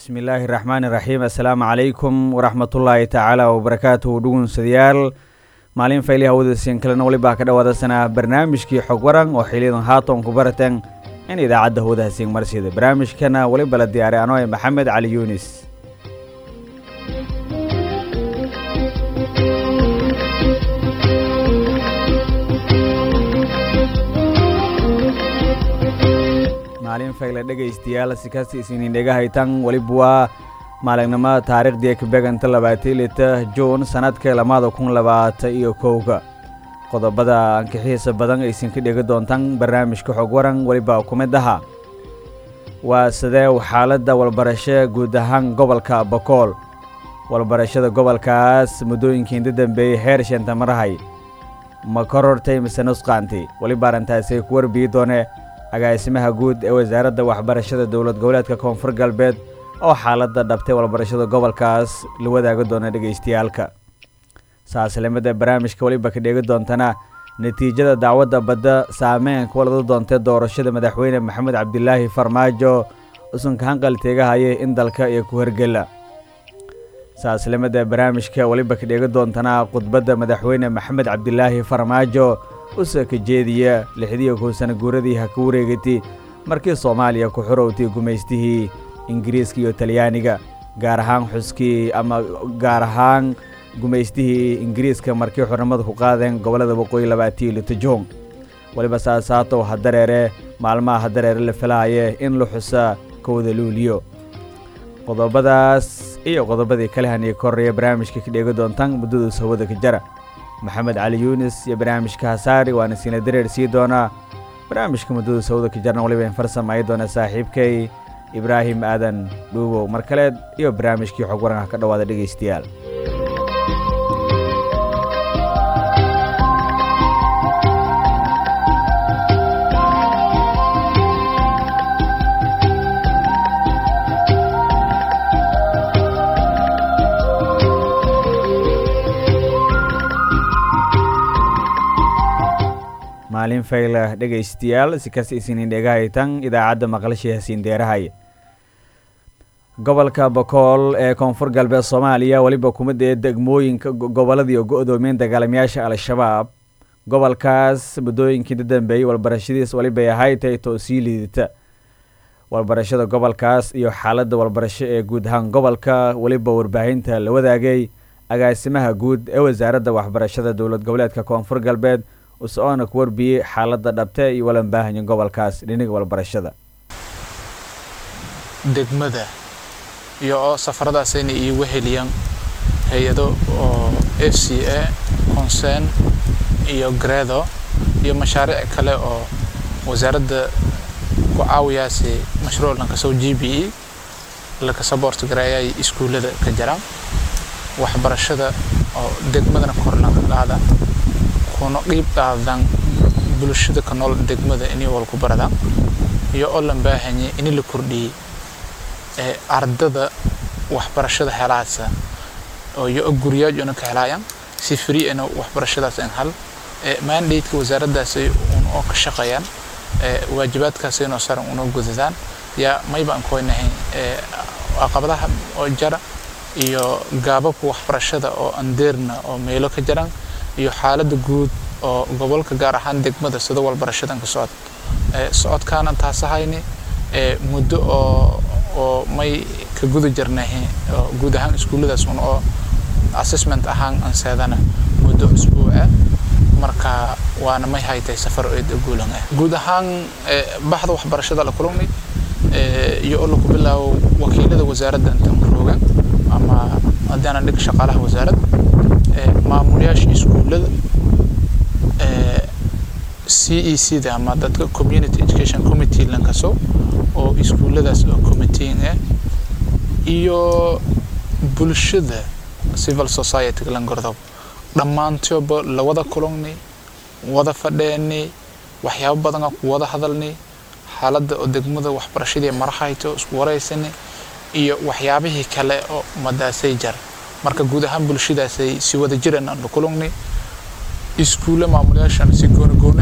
bismillaahi raxmaani raxiim assalaamu calaykum waraxmatullaahi tacaala wabarakaatuhu dhugunsadayaal maalin fayli hawdasiin kalena welibaa ka dhawaadasanaa barnaamijkii xog waran oo xiliyadan haatan ku barateen in idaacadda hawdahasiin marsida barnaamijkana weliba la diyaaray anoo maxamed cali yuunis maalin fayle dhegaystayaal sikasta isinin dhegahaytan weliba waa maalignimo taariikhdii kabeganta labaatan lita juun sanadka lamaada kun labaatan iyo kowga qodobada ankixiisa badan aysin ka dhegi doontaan barnaamijka xog waran weliba ku mid aha waa sidee xaaladda walbarasho guud ahaan gobolka bokool walbarashada gobolkaas muddooyinkii inta dambeeyey heer sheenta marahay ma ka rortay mise nusqaanti weliba arrintaasay ku warbiyi doone agaasimaha guud ee wasaaradda waxbarashada dowlad goboleedka koonfur galbeed oo xaaladda dhabtay walbarashada gobolkaas la wadaagi doona dhegaystayaalka saaslimada barnaamijka weliba ka dheegi doontana natiijada dacwadda badda saameyn ku walada doontay doorashada madaxweyne maxamed cabdilaahi farmaajo usanka hanqal teegahaya in dalka iyo ku hergela saaslimada barnaamijka weliba ka dheegi doontana khudbadda madaxweyne maxamed cabdilaahi farmaajo usa ka jeediya lixdiiyo kow sana guuradii ha ka wareegatay markii soomaaliya ku xorowtay gumaystihii ingiriiska iyo talyaaniga gaar ahaan xuskii ama gaar ahaan gumaystihii ingiriiska markii xornimada ku qaadeen gobollada waqooyi labaatiyo litajoong weliba saasaato hadareere maalmaha hadareere la filahaye in la xusa kowda luuliyo qodobadaas iyo qodobadii kale haniyo ka horreeya barnaamijka ka dheegi doontaan muddadaus hawada ka jara maxamed cali yuunis iyo barnaamijka hasaari waana siina dareer sii doonaa barnaamijka muddada sawda ka jarna waliba in farsamaya doona saaxiibkay ibraahim aadan dhuubow mar kaleed iyo barnaamijkii xog waranka ka dhawaada dhegaystayaal maalin fayla dhegaystayaal si kasta isinin dhegahaytan idaacadda maqlashay hasiin deerahay gobolka bokool ee koonfur galbeed soomaaliya weliba kumid ee degmooyinka gobolladii oo go-doomiyeen dagaalamayaasha al-shabaab gobolkaas muddooyinkii da dambeeyey walbarashadiis welibay ahayd tay too sii liidata walbarashada gobolkaas iyo xaaladda walbarasho ee guud ahaan gobolka weliba warbaahinta la wadaagay agaasimaha guud ee wasaaradda waxbarashada dowlad goboleedka koonfur galbeed usoona ku warbiyey xaaladda dhabte iyo walanbaahanya gobolkaas dhiniga walbarashada degmada iyo oo safaradaasayna iigu heliyaan hay-ado oo f c a concern iyo gredo iyo mashaariic kale oo wasaaradda ku caawiyaasi mashruuc lankasoo g b e laka saboort gareeyay iskuullada ka jiraan waxbarashada oo degmadana kor lanka qaada kuna qiib qaadan bulshada ka nool degmada inay walku baradaan iyo oo lan baahanye in la kordhiyey ee ardada waxbarashada helaasa oo iyo guryaajona ka helaayaan si free ana waxbarashadaas in hal ee mandate-ka wasaaraddaasay un oo ka shaqeeyaan ee waajibaadkaasay noo saran unoo gudadaan yaa mayba aan koynahay ee caqabadaha oo jara iyo gaababka waxbarashada oo andeerna oo meelo ka jiraan iyo xaaladda guud oo gobolka gaar ahaan degmada sida walbarashadan ka socod socodkaana taasahayni muddo oo oo may ka guda jirnahe oo guud ahaan iskuulladaas un oo assessment ahaan anseedana muddo usbuuca marka waana may haytay safar eed guulan ah guud ahaan baxda waxbarashada la kulmay iyo oo laku bilaabo wakiilada wasaaradda intan rooga ama haddii aanan dhig shaqaalaha wasaaradda maamulayaasha iskuullada c e c da ama dadka community education committee lankaso oo iskuulladaas oo committeeing ah iyo bulshada civil society langordob dhammaantooba la wada kulannay wada fadheenay waxyaabo badan ku wada hadalnay xaaladda oo degmada waxbarashadii marahayto isku waraysanay iyo waxyaabihii kale oo madaasay jar marka guud ahaan bulshadaasay si wada jiran aan la kulannay iskuulle maamulayaashan si gooni gooni aan la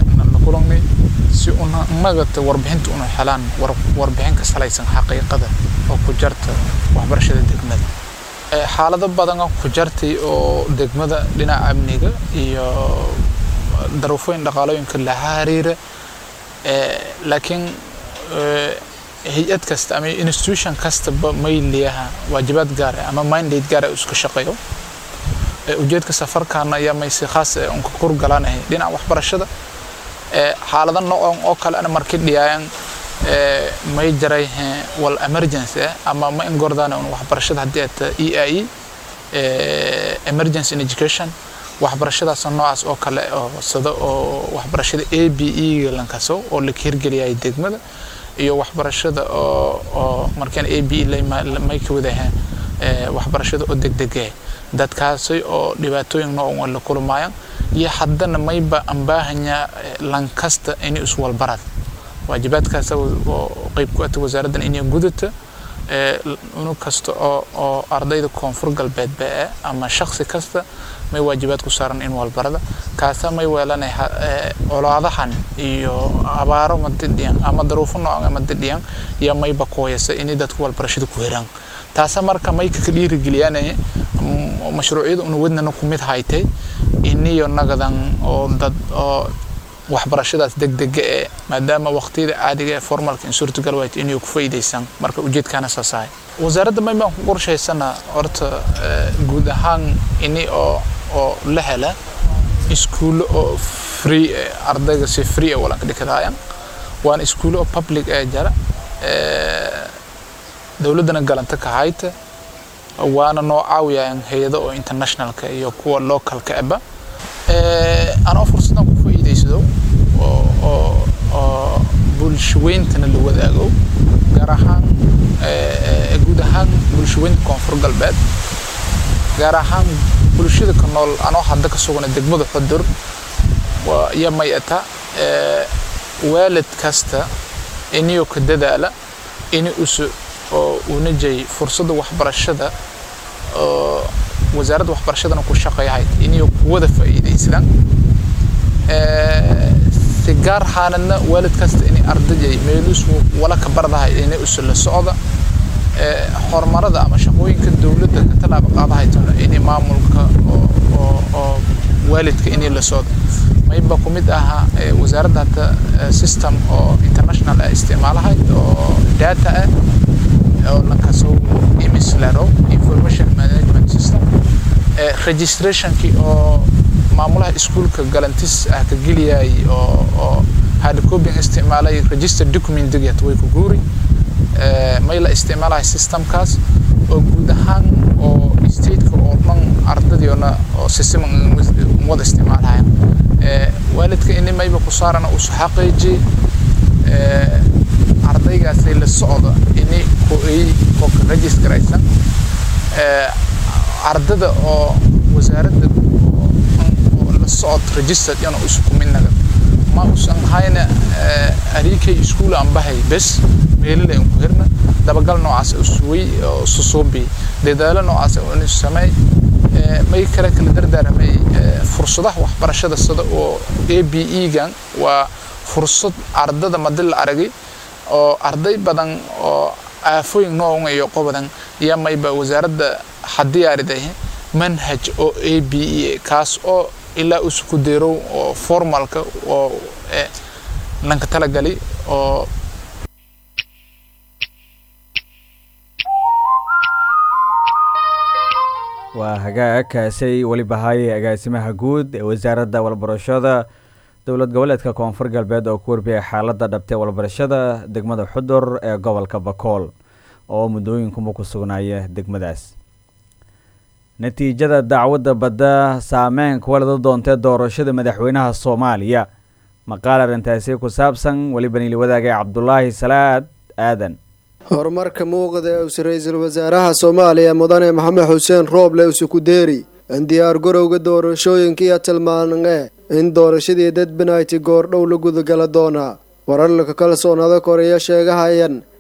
kulannay si una nagata warbixinta una helaan warbixin ka salaysan xaqiiqada oo ku jarta waxbarashada degmada xaalado badan oo ku jartay oo degmada dhinaca amniga iyo daruufooyin dhaqaalooyinka la xiriira laakiin hay-ad kasta ama institution kastaba may leeyaha waajibaad gaar ah ama mandate gaar ah iska shaqeeyo ujeedka safarkaana ayaa may si khaas ah unka kurgalanahay dhinaca waxbarashada xaalado noocan oo kale ana markii dhiyaayan may jaray wal emergency ah ama ma ingordaan un waxbarashada haddii aad e i e emergency in education waxbarashadaas noocaas oo kale oo sida oo waxbarashada a b e lankaso oo la hirgeliyay degmada iyo waxbarashada oo oo markaan a b e may ka wadaha waxbarashada oo degdege dadkaasi oo dhibaatooyin noocan la kulmayaan iyo haddana mayba ambaahanya lankasta inay iswalbarad waajibaadkaas oo qayb ku ata wasaaraddan inay gudata unug kasta oo oo ardayda koonfur galbeed baa ama shaksi kasta may waajibaad ku saaran in walbarada kaasa may weelanay colaadahan iyo abaaro madidhiyan ama daruufo noocan ama didhiyan iyo mayba kooyasa inay dadku walbarashada ku heraan taasa marka may ka dhiirigeliyaanaya mashruucyada una wadnana ku mid haytay iniyo nagadan oo dad oo waxbarashadaas degdega ee maadaama waqtiyada caadiga ee formalka in suurtagal wayt inay ku faa'iidaysan marka ujeedkaana saasahay wasaaradda may baan ku qorshaysana horta guud ahaan ini oo oo la hela iskuulo oo free ardayga si free ah walanka dhikadaayan waana iskuulo oo public ee jara dowladdana galanta ka hayta waana noo caawiyayaan hay-ado oo internationalka iyo kuwa localka aba anoo fursadan ku faa'iidaysado oo oo oo bulshaweyntana la wadaago gaar ahaan guud ahaan bulshaweynta koonfur galbeed gaar ahaan bulshada ka nool anoo hadda ka sugana degmada xudur iyo may ata waalid kasta iniyoo ka dadaala ini usu oo una jay fursadda waxbarashada oo wasaaradda waxbarashadana ku shaqeeyahay inay kuwada faa'iidaystaan si gaar xaaladna waalid kasta inay ardayay meelus wala ka bardahay inay usu la socda horumarada ama shaqooyinka dowladda ka tallaabo qaadahaytona inay maamulka oo oo oo waalidka inay la socda mayba ku mid ahaa wasaaradda hata system oo international ah isticmaalahayd oo data ah oo lankasoo imislaro information management system registrationkii oo maamulaha iskuulka galantis ah ka geliyay oo oo hardcoping isticmaalay register documentigiyat way ku guuri may la isticmaalahay systemkaas oo guud ahaan oo stateka oo dhan ardadiona oo system wada isticmaalahayan waalidka ini mayba ku saarana usu xaqiiji ardaygaasay la socda ini ko-ay oo ka registraysan ardada oo wasaaradda oo la socod registered yana isku mid nagad ma usan hayna arikay iskuul aan bahay bes meelala aan ku hirna dabagal noocaas usway oo susuubi dadaalo noocaas oo in sameey may kale kala dardaaramay fursadaha waxbarashada sida oo a b e gan waa fursad ardada madi la aragay oo arday badan oo aafooyin noocan iyo qobadan iyo mayba wasaaradda hadiyaariday manhaj oo a b e kaas oo ilaa isku deerow oo formalka oo lanka talagali oo waa hagaagkaasay weliba haye agaasimaha guud ee wasaaradda walbarashada dowlad goboleedka koonfur galbeed oo ku warbiyay xaaladda dhabtay walbarashada degmada xudur ee gobolka bakool oo muddooyinkuba ku sugnaaya degmadaas natiijada dacwadda badda saameyn kuwa lada doontee doorashada madaxweynaha soomaaliya maqaal arrintaasi ku saabsan weliba niili wadaagay cabdulaahi salaad aadan horumarka muuqda ee uus ra-iisul wasaaraha soomaaliya mudane maxamed xuseen rooble usukudeeri in diyaar garowga doorashooyinkiiyo tilmaanee in doorashadii dadbanayti goordhow la gudagala doonaa wararka kalsoonada koreya sheegahayan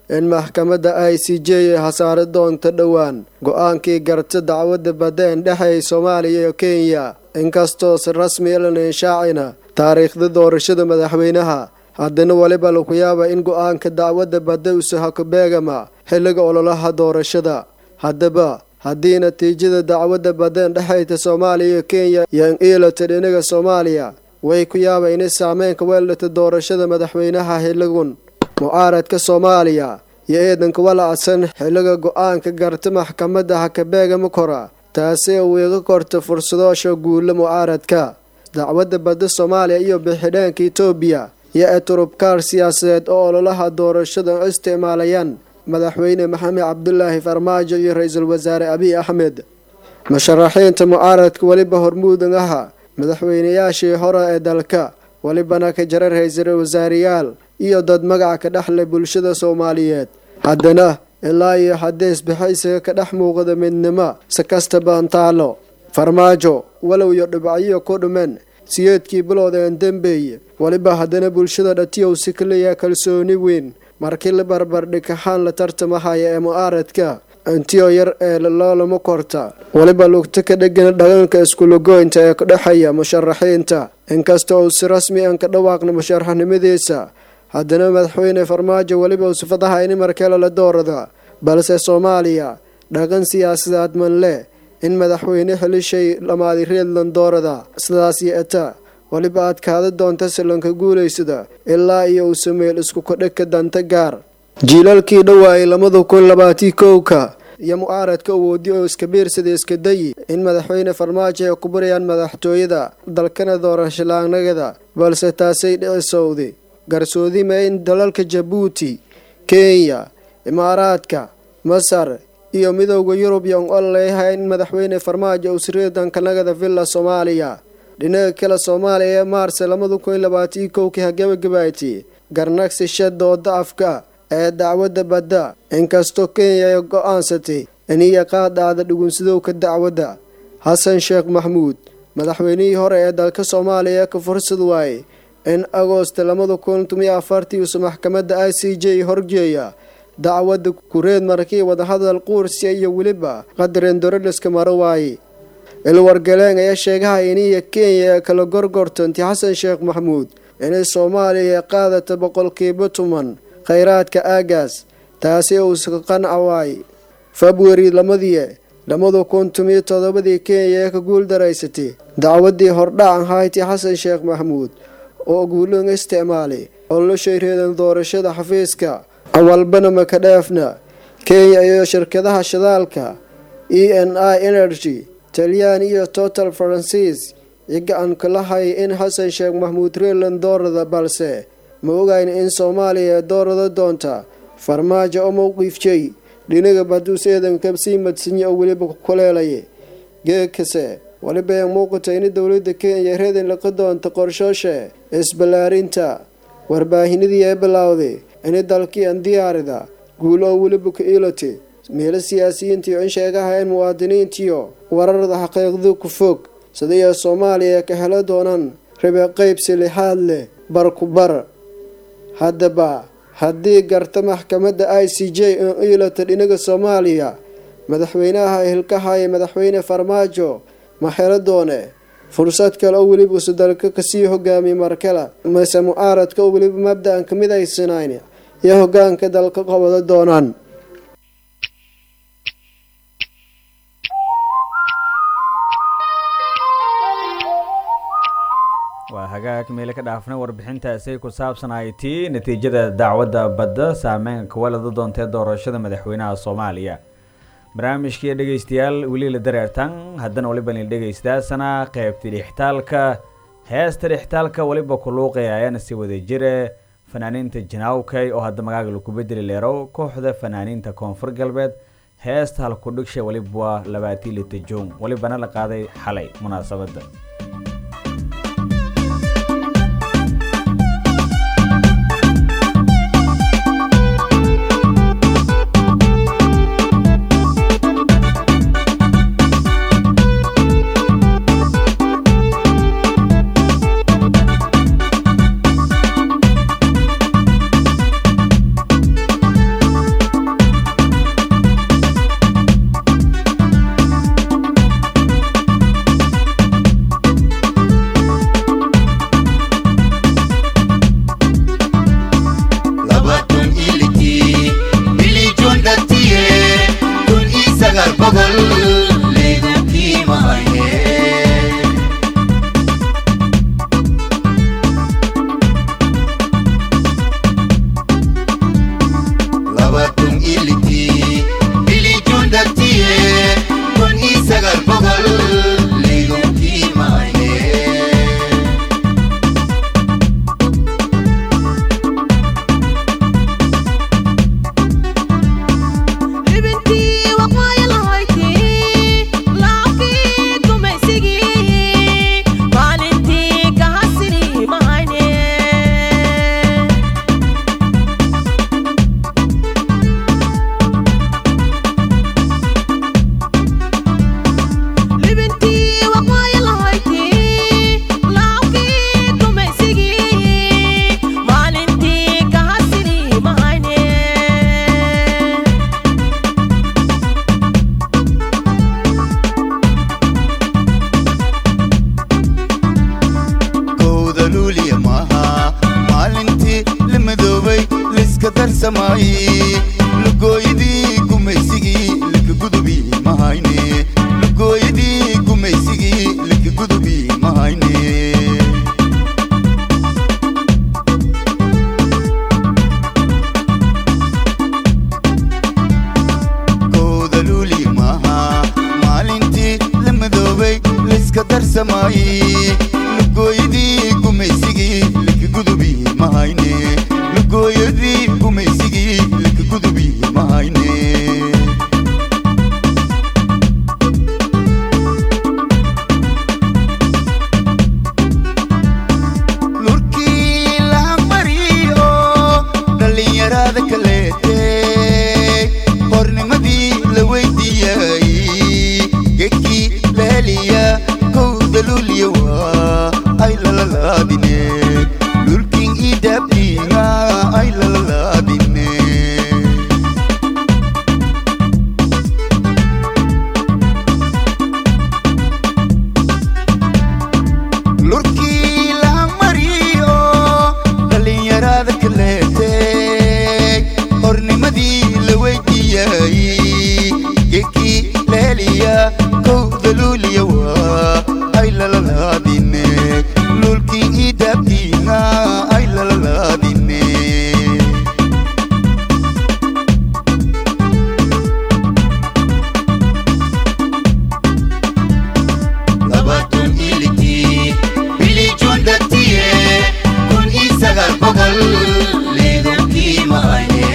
in maxkamadda i c j ay hasaari doonto dhowaan go-aankii garta dacwadda badda en dhexeey soomaaliya iyo kenya inkastoo si rasmi ilan inshaacina taariikhda doorashada madaxweynaha haddana weliba laku yaaba in go-aanka dacwadda badda usahaku beegama xilliga ololaha doorashada haddaba haddii natiijada dacwadda badeen dhexayta soomaaliya iyo kenya iyo iilata dhinaga soomaaliya way ku yaaba inay saameynka weeldhata doorashada madaxweynaha xilligun mucaaradka soomaaliya iyo eedanka walacsan xilliga go-aanka garta maxkamadda hakabeegama kora taasi uu iga korta fursadoosha guula mucaaradka dacwadda badda soomaaliya iyo bixidheenka etoobiya iyo eturubkaar siyaasadeed oo ololaha doorashada isticmaalayaan madaxweyne maxamed cabdulaahi farmaajo iyo ra-iisul wasaare abiy axmed musharaxiinta mucaaradka weliba hormuudan aha madaxweynayaashii hore ee dalka welibana ka jara ra-iisul wasaareyaal iyo dad magaca ka dhexle bulshada soomaaliyeed haddana ilaa iyo haddii isbixaysiga ka dhex muuqda midnimo si kastaba taalo farmaajo walow iyo dhibacyo ku dhumen siyeedkii bilowdeen dembeeye weliba haddana bulshada dhatiyow si ka leeyaha kalsooni weyn markii la barbardhikaxaan la tartamahaya ee mucaaradka intiyo yar ee loolama korta weliba lugta ka dhegan dhaqanka iskulagoynta ee kudhexeeya musharaxiinta inkasta uu si rasmi an ka dhawaaqna musharaxnimadiisa haddana madaxweyne farmaajo weliba sifadaha ini markale la doorada balse soomaaliya dhaqan siyaasadeed man leh in madaxweyne xelishay lamaadi reedland doorada sidaas yeeta weliba adkaada doonta silanka guulaysada ilaa iyo uu sameel isku kodhegka danta gaar jiilalkii dhawaayay labada kun labaatii kowka iyo mucaaradka awoodi oo iska biirsada iska dayi in madaxweyne farmaajo ay ku barayaan madaxtooyada dalkana doorashalaanagada balse taasay dhicisowday garsoodima in dalalka jabuuti kenya imaaraadka masar iyo midowda yurub yon ol leeyahay in madaxweyne farmaajo uu siriidanka nagada villa soomaaliya dhinaga kale soomaaliya ee maarse labada kun labaatii kowkii hagabagabayti garnagsisha dooda afka ee dacwadda badda inkastoo kenya ay go-aansatay iniya qaadacda dhugunsadowka dacwadda xasan sheekh maxmuud madaxweynihii hore ee dalka soomaaliya ka fursad waayey in agoosta labada kun tomiyo afartii uusa maxkamadda i c j horjeeya dacwadda kureed markii wadahadal quursiya iyo weliba qadarin doroliska maro waaye ilwargaleen ayaa sheegaha iniya kenya ee kala gorgortanti xasan sheekh maxmuud inay soomaaliya qaadata boqolkiiba tuman khayraadka aagaas taasi uusa qanca waay februari lamadii labada kun tomiyo todobadii kenya ee ka guul daraysatay dacwadii hordhacan hayti xasan sheekh maxmuud oo guulan isticmaalay oloshay reedan doorashada xafiiska awalbana makadheefna kenya iyo shirkadaha shidaalka e n i energy talyan iyo total faransiis iyo gacan kala hay in xasan sheekh maxmuud reeland doorada balse ma ogayn in soomaaliya doorada doonta farmaajo oo mowqiifjay dhinaga baduus eedanka sii madsinya oo weliba kuleelaya geekase weliba ee muuqata in dowlada kenya reedan laqa doonta qorshooshe isballaarinta warbaahinadii ee bilowday in dalkii an diyaarida guul oo weliba ku iilati meelo siyaasiyiintiiyo in sheegaha in muwaadiniintiyo wararda xaqiiqdu ku fog sidaiyo soomaaliya ka helo doonaan rabe qeybsi lixaad leh bar ku bar haddaba haddii garta maxkamadda i c j in iilata dhinaga soomaaliya madaxweynaha hilkahaya madaxweyne farmaajo ma helo doone fursad kale oo weliba usa dalka kasii hogaamiya markale mase mucaaradka oo weliba mabda-an kamid aysanayn iyo hogaanka dalka qabado doonaan waa hagaag meele ka dhaafnay warbixintaasi ku saabsan ay tii natiijada dacwadda badda saameynka kuwalada doontee doorashada madaxweynaha soomaaliya barnaamijkii dhegeystayaal weli la dareertan haddana waliba nil dhegeystaasana qeybta dhixtaalka heesta dhixtaalka weliba ku luuqaya ayaana si wada jire fanaaniinta janaawkay oo hadda magaaga laku bedeli leerow kooxda fanaaniinta koonfur galbeed heesta halku dhigsha weliba waa labaatii lita juun welibana la qaaday xalay munaasabadda boqol leedankii mahayne labatun ilitii bilijuun dartiye kun isagal boqol leedankii mahayne libintii waqooyi lahaydii laafkii gumaysigii maalintii ka hasiri mahayne libintii waqooyi lahaydii laafkii gumaysigii maalintii ka hasiri mahayne kowda luuliya maaha maalintii la madoobay liska darsamaayey lugooyadii gumaysigii lika gudubi mahayne lugooyadii gumaysigii lika gudubi mahayne kowda luuli maaha maalintii la madoobay liska darsamaayey lugooyadii gumaysigii lika gudubi mahayne lugooyadii gumaysigii lika gudubi mahayne lurkii la mariyo dhallinyarada kaleete hornimadii la weydiiyay gekii leeliya kowda luuliya waa ay lalalaadine lulkin idabdinga ay lalalaadine lurkii la mariyo dhallinyarada kaleete hornimadii la weydiiyay gekii leeliya kowda luuliya waa ay lalalaadine lulkii idabdiina ay lalalaadine labatun ilitii bilijuun dartiye kun isagal boqol leedankii mahayne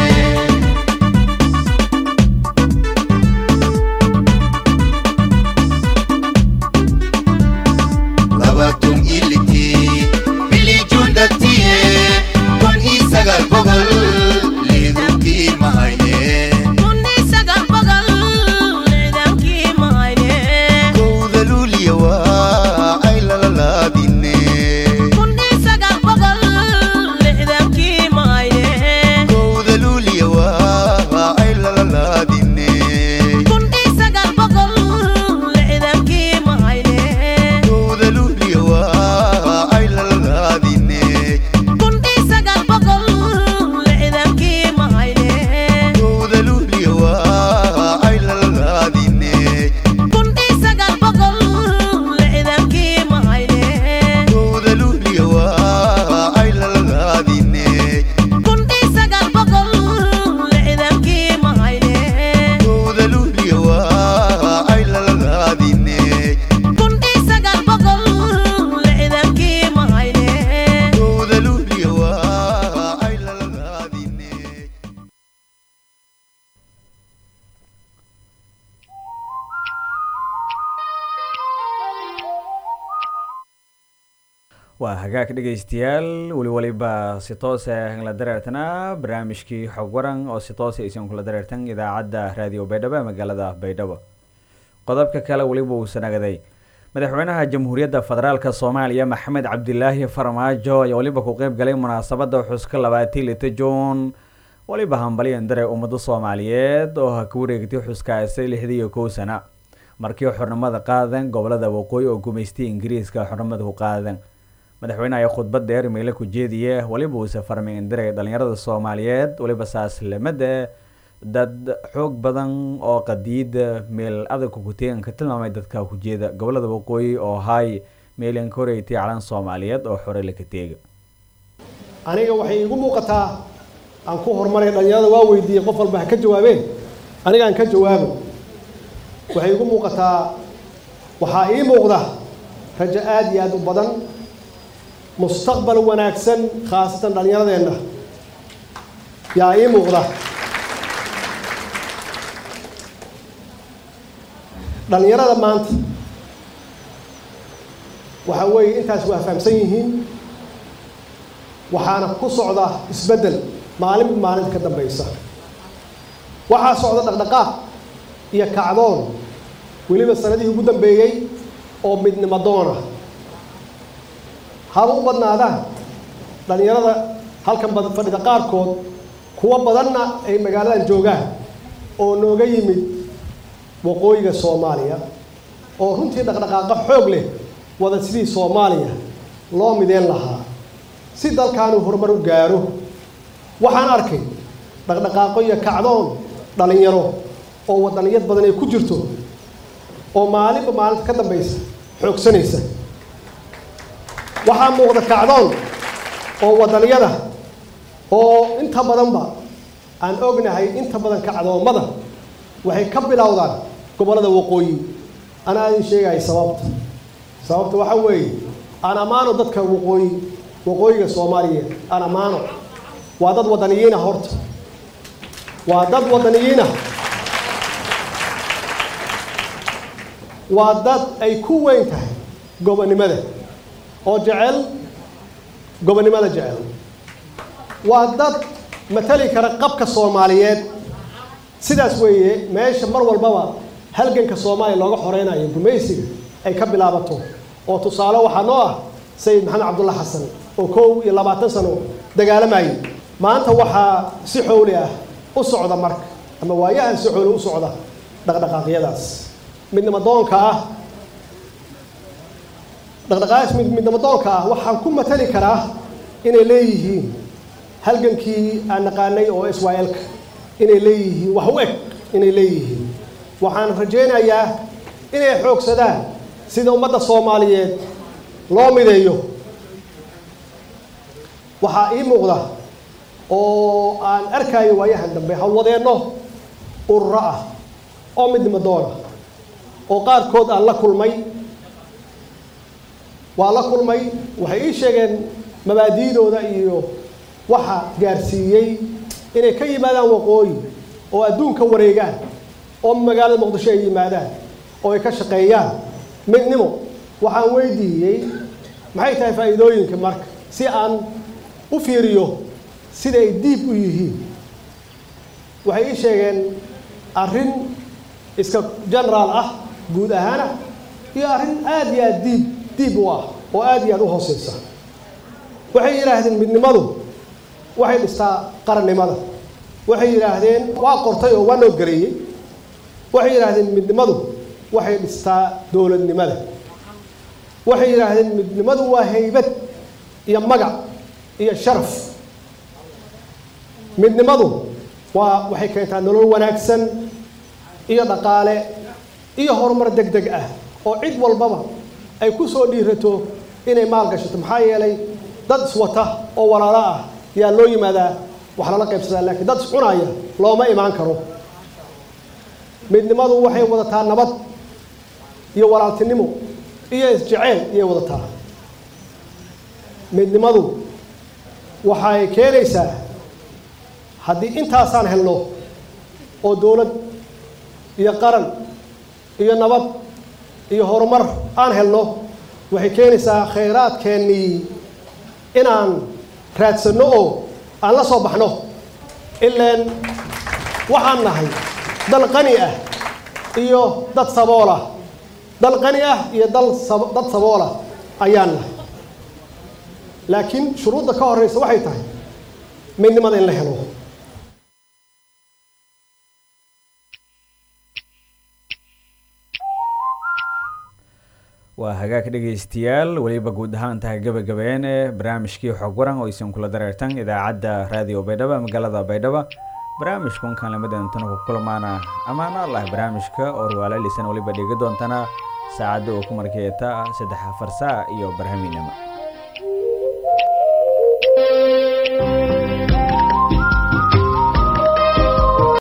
labatun ilitii bilijuun dartiye kun isagal boqol leedankii mahayne Kunni sagal boqol leedankii mahayne kowda luuliya waa ay lalalaadine Kunni sagal boqol leedankii mahayne kowda luuliya waa ay lalalaadine Kunni sagal boqol leedankii mahayne kowda luuliya waa ay lalalaadine Kunni sagal boqol leedankii mahayne kowda luuliya waa ay lalalaadine Kunni sagal boqol leedankii mahayne kowda luuliya waa ay lalalaadine Kunni sagal boqol leedankii mahayne kowda luuliya waa ay lalalaadine Kunni sagal boqol leedankii mahayne kowda luuliya waa ay lalalaadine waa hagaag dhegaystayaal weli waliba si toose la dareertanaa barnaamijkii xog waran oo si toose aysan kula dareertan idaacadda raadiyo baydhabo ee magaalada baydhabo qodobka kale weliba uu sanagaday madaxweynaha jamhuuriyadda federaalk soomaaliya maxamed cabdilaahi farmaajo ayaa weliba ku qeyb galay munaasabadda xuska labaatii lita juun weliba hambalyan dare ummado soomaaliyeed oo ha ka wareegtay xuskaasi lixdii iyo kow sana markii xornimada qaadan gobolada waqooyi oo gumaystay ingiriiska xornimada ku qaadan madaxweyne ayaa khudbad dheer meyle ku jeediye weliba uuse farmay indiray dhalinyarada soomaaliyeed weliba saaslamada dad xoog badan oo qadiida meel adag kukuteegan ka tilmaamay dadka kujeeda gobolada waqooyi oo hay meelan ka horeeytay calan soomaaliyeed oo xore laka teega aniga waxay iigu muuqataa aan ku horumaray dhalinyarada waa weydiiyey qof walba ha ka jawaabeen aniga aan ka jawaabo waxay iigu muuqataa waxaa ii muuqda rajo aad iyo aad u badan mustaqbal wanaagsan khaasatan dhallinyaradeenna yaa ii muuqda dhallinyarada maanta waxa weeye intaas waa fahamsan yihiin waxaana ku socda isbeddel maalinba maalinta ka dambaysa waxaa socda dhaqdhaqaaq iyo kacdoon weliba sanadihii ugu dambeeyey oo midnimo doona haba u badnaadaan dhallinyarada halkan bad fadhida qaarkood kuwo badanna ay magaaladan joogaan oo nooga yimid waqooyiga soomaaliya oo runtii dhaqdhaqaaqo xoog leh wada sidii soomaaliya loo mideen lahaa si dalkaanu horumar u gaaro waxaan arkay dhaqdhaqaaqo iyo kacdoon dhallinyaro oo wadaniyad badan ay ku jirto oo maalinba maalinta ka dambaysa xoogsanaysa waxaa muuqda kacdoon oo wadaniyada oo inta badanba aan ognahay inta badan kacdoommada waxay ka bilowdaan gobollada waqooyi anaa idin sheegaya sababta sababta waxaa weeye aan ammaano dadka waqooyi waqooyiga soomaaliya aan ammaano waa dad wadaniyiina horta waa dad wadaniyiina waa dad ay ku weyn tahay gobonnimada oo jecel gobonnimada jecel waa dad matali kara qabka soomaaliyeed sidaas weeye meesha mar walbaba halganka soomaaliya looga xoreynayo gumaysiga ay ka bilaabato oo tusaale waxaa noo ah sayid maxamed cabdulla xasan oo kow iyo labaatan sano dagaalamayay maanta waxaa si xowli ah u socda marka ama waayahan si xowli u socda dhaqdhaqaaqyadaas midnimo doonka ah dhaqdhaqaaqaas midnimo doonka ah waxaan ku matali karaa inay leeyihiin halgankii aan naqaanay oo israel-ka inay leeyihiin wax u eg inay leeyihiin waxaan rajaynayaa inay xoogsadaan sida ummadda soomaaliyeed loo mideeyo waxaa ii muuqda oo aan arkayo waayahan dambe hawwadeenno ururo ah oo midnimo doona oo qaarkood aan la kulmay waa la kulmay waxay ii sheegeen mabaadi'dooda iyo waxa gaarsiiyey inay ka yimaadaan waqooyi oo adduunka wareegaan oo magaalada muqdisho ay yimaadaan oo ay ka shaqeeyaan midnimo waxaan weydiiyey maxay tahay faa'iidooyinka marka si aan u fiiriyo siday diib u yihiin waxay ii sheegeen arrin iska generaal ah guud ahaana iyo arrin aad iyo aad diib diib u ah oo aad iyo aad u hooseysa waxay yidhaahdeen midnimadu waxay dhistaa qarannimada waxay yidhaahdeen waa qortay oo waa noo gareeyey waxay yidhaahdeen midnimadu waxay dhistaa dowladnimada waxay yidhaahdeen midnimadu waa haybad iyo magac iyo sharaf midnimadu waa waxay keentaa nolol wanaagsan iyo dhaqaale iyo horumar deg deg ah oo cid walbaba ay ku soo dhiirato inay maal gashato maxaa yeelay dad iswata oo walaalo ah yaa loo yimaadaa wax lala qaybsadaa laakiin dad iscunaya looma imaan karo midnimadu waxay wadataa nabad iyo walaaltinimo iyo isjeceyl iyay wadataa midnimadu waxay keenaysaa haddii intaasaan helno oo dowlad iyo qaran iyo nabad iyo horumar aan helno waxay keenaysaa khayraadkeennii inaan raadsanno oo aan la soo baxno ilaan waxaan nahay dal qani ah iyo dad sabool ah dal qani ah iyo dal sab- dad sabool ah ayaan nahay laakiin shuruudda ka horreysa waxay tahay midnimada in la helo waa hagaag dhegaystayaal weliba guud ahaan tahay gabagabeene barnaamijkii xog waran oo aysan kula dareertan idaacadda raadiyo baydhabo magaalada baydhabo barnaamijkan kaanlimadantana ku kulmaana ammaano allah barnaamijka oo ruwaalaalisan weliba dhigi doontana saacadda uu ku markeeta saddex afar saac iyo barhamiinimo